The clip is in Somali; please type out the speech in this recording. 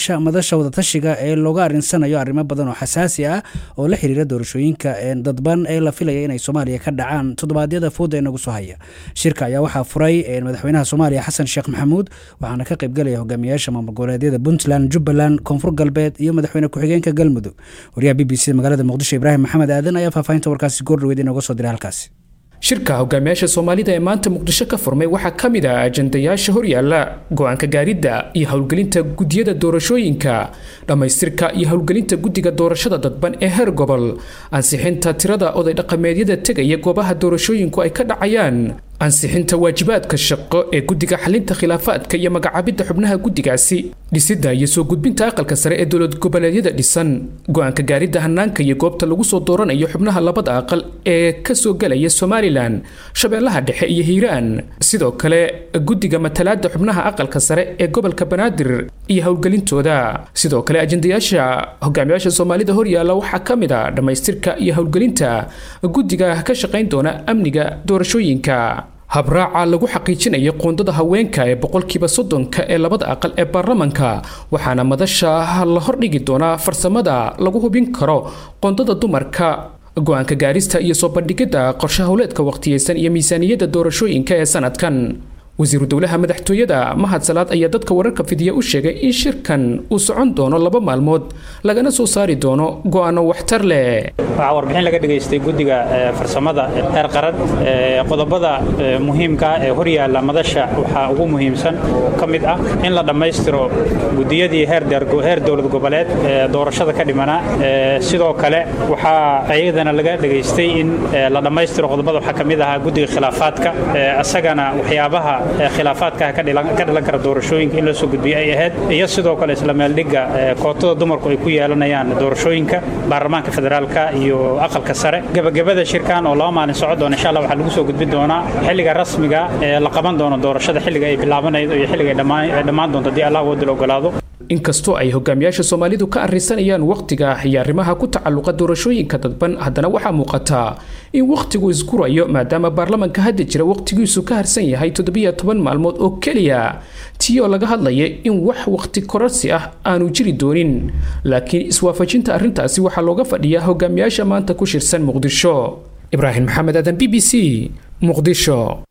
madasha wadatashiga ee looga arinsanayo arrimo badan oo xasaasi ah oo la xiriira doorashooyinka dadban ee la filaya inay soomaaliya ka dhacaan toddobaadyada fooda ee nagu soo haya shirka ayaa waxaa furay madaxweynaha soomaaliya xasan sheekh maxamuud waxaana ka qaybgalaya hogaamiyaasha maamul goboleedyada puntland jubbaland koonfur galbeed iyo madaxweyne ku-xigeenka galmudug wariyaha b b c magaalada muqdisho ibraahim maxamed aadan ayaa faahfaahinta warkaasi goordhaweyd inooga soo diray halkaasi shirka hogaamiyaasha soomaalida ee maanta muqdisho ka furmay waxaa ka mid ah ajandayaasha horyaala go-aanka gaaridda iyo howlgelinta guddiyada doorashooyinka dhammaystirka iyo howlgelinta guddiga doorashada dadban ee heer gobol ansixinta tirada oday dhaqameedyada tegaya goobaha doorashooyinku ay ka dhacayaan ansixinta waajibaadka shaqo ee guddiga xalinta khilaafaadka iyo magacaabidda xubnaha guddigaasi dhisidda iyo soo gudbinta aqalka sare ee dowlad goboleedyada dhisan go-aanka gaaridda hanaanka iyo goobta lagu soo dooranayo xubnaha labada aqal ee kasoo gelaya somalilan shabeellaha dhexe iyo hiiraan sidoo kale guddiga matalaadda xubnaha aqalka sare ee gobolka banaadir iyo howlgelintooda sidoo kale ajandayaasha hogaamiyaasha soomaalida horyaala waxaa ka mid a dhammaystirka iyo howlgelinta guddiga ka shaqayn doona amniga doorashooyinka habraaca lagu xaqiijinayo qoondada haweenka ee boqolkiiba soddonka ee labada aqal ee baarlamanka waxaana madasha la hordhigi doonaa farsamada lagu hubin karo qoondada dumarka go-aanka gaarista iyo soo bandhigidda qorshe howleedka waqtiyeysan iyo miisaaniyadda doorashooyinka ee sanadkan wasiiru dowlaha madaxtooyada mahad salaad ayaa dadka wararka fidiya u sheegay in shirkan uu socon doono laba maalmood lagana soo saari doono go-aano waxtar leh waxaa warbixin laga dhegaystay guddiga farsamada heer qaran qodobada muhiimka ah ee horyaalla madasha waxaa ugu muhiimsan ka mid ah in la dhammaystiro guddiyadii heer dowlad goboleed ee doorashada ka dhimanaa sidoo kale waxaa iyadana laga dhegaystay in la dhammaystiro qodobada waxaa ka mid ahaa guddiga khilaafaadka isagana waxyaabaha khilaafaadka ka dhalan kara doorashooyinka in la soo gudbiyo ay ahayd iyo sidoo kale isla meeldhigga kootada dumarku ay ku yeelanayaan doorashooyinka baarlamaanka federaalka iyo aqalka sare gebagabada shirkan oo laba maalin socon doona insha allah waxaa lagu soo gudbin doonaa xilliga rasmiga ee la qaban doono doorashada xilliga ay bilaabanaydo iyo xilliga ay dhammaan doonto haddii allah wadil ogolaado inkastoo ay hogaamiyaasha soomaalidu ka arrinsanayaan wakhtiga iyo arrimaha ku tacalluqa doorashooyinka dadban haddana waxaa muuqataa in wakhtigu isgurayo maadaama baarlamanka hadda jira wakhtigiisu ka harsan yahay toddobiyo toban maalmood oo keliya tii oo laga hadlaya in wax wakhti kororsi ah aanu jiri doonin laakiin iswaafajinta arrintaasi waxaa looga fadhiyaa hogaamiyaasha maanta ku shirsan muqdisho ibraahim maxamed aadan b b c muqdisho